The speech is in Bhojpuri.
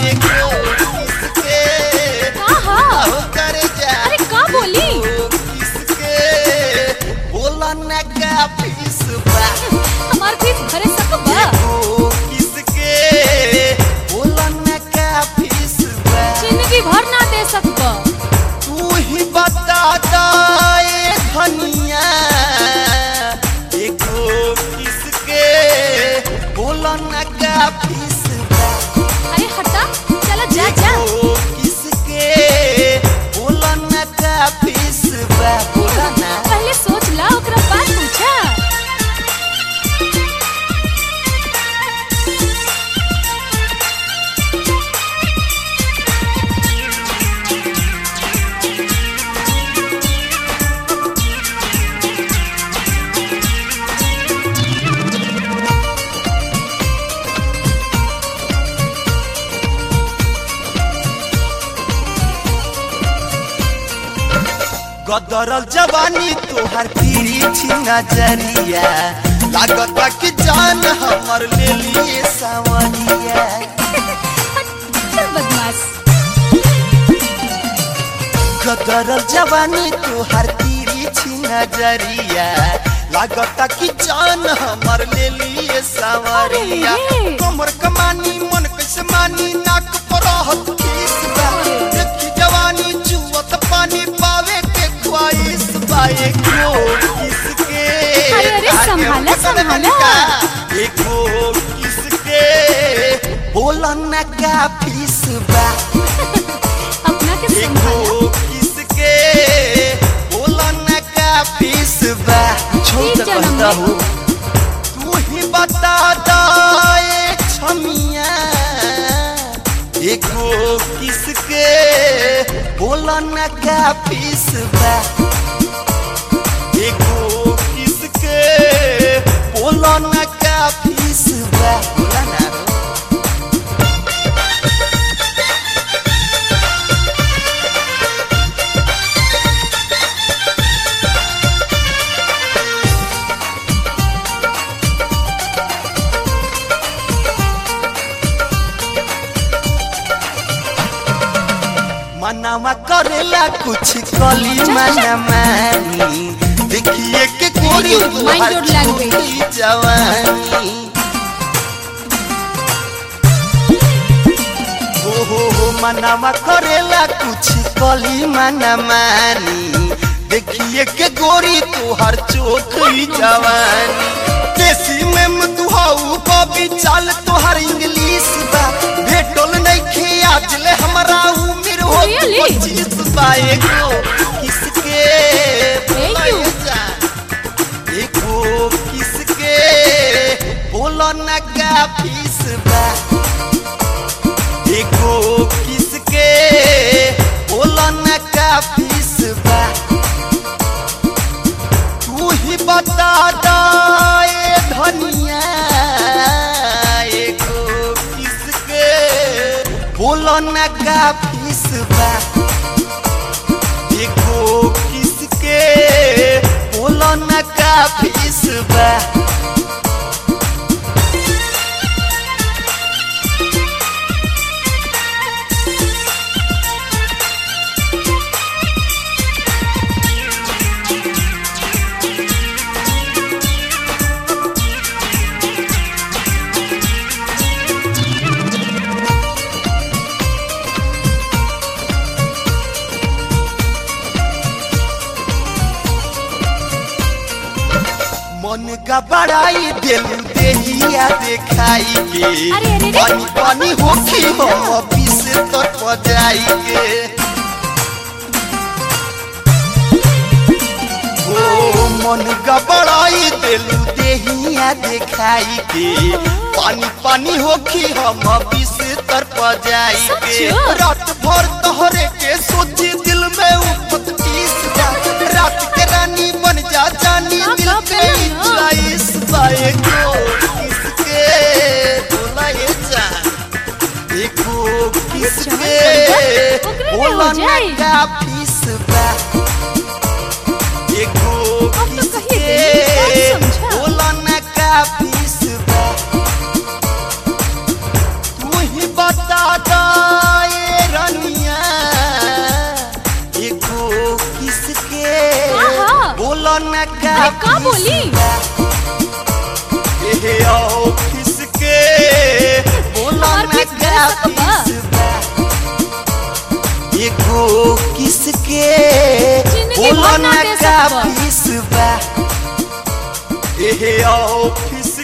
एगो किसके हाँ हाँ हो कर जा अरे का बोली एगो किसके बोला न का फीस बा हमार फीस भरे सकबा एगो किसके बोला न का फीस बा जिंदगी भर ना दे सकबा तू ही बता दाए धनिया एगो किसके बोला न का फीस बा अरे हटा चला जा जा एगो किसके बोला न का फीस बा बोला ना पहले सोच ला ओकरा बाद पूछा गदरल जवानी तोहर तिरछी नजरिया लागता कि जान हमर ले लिए सावरिया चल बदमाश गदरल जवानी तोहर तिरछी नजरिया लागता कि जान हमर ले लिए सावरिया अरे। कमर कमानी मन कैसे मानी नाक पर रहत किस बा देखी जवानी जुवत पानी पावे के ख्वाहिश बाए को किसके अरे, अरे, आगे संभाला, पकड़ संभाला। लड़का, एको किसके बोला न का फीस बा अपना के संभाला एको किसके बोला न का फीस बा छोड़ ठीक तो जन्म कहता में। हूँ तू ही बता दाए छमिया एको किसके बोला न का फीस बा एको किसके बोला न का फीस बा बोला ना मनावा करेला कुछ कली मना मानी देखिए के कोरी Mind your- mind your language. छोटी जवानी हो हो हो मनावा करेला कुछ कली मना मानी देखिए के गोरी तोहर चोखी जवानी देसी में मधुहाऊ बबी चाल तोहर इंग्लिश बा भेटल नइखे आज ले हमरा उम्र हो Really? पच्चीस बाए को किसके Thank you. जा एको किसके बोलो न का फीस बा एको किसके बोलो न का फीस बा तू ही बता दाए धनिया एको किसके बोलो न का फीस बा एको किसके बोलो न का फीस बा मन का बड़ाई दिल देहिया देखाई के अरे, अरे, अरे। पानी पानी होखी हम ऑफिस तक बजाई के ओ मन का बड़ाई दिल देहिया देखाई के पानी पानी होखी हम ऑफिस तर बजाई के सच? रात भर तोहरे के सोची दिल में उठत टीस जा रात के रानी बन जा जानी हाँ, दिल हाँ, के बोलो ना। चॉइस बाए को किसके बोलाए जा देखो किसके ओकरे में हो बोला जाए। ना का फीस बा देखो अब तो कहिए किसके देली, सब समझा। बोला ना का फीस बा तू ही बता दा बोलो न का अरे का बोली? एहे ऑफिस के बोलो हमार न फीस का दे सकबा? फीस बा एगो किसके जिंदगी बोलो भर ना न दे का सकबा। फीस बा एहे ऑफिस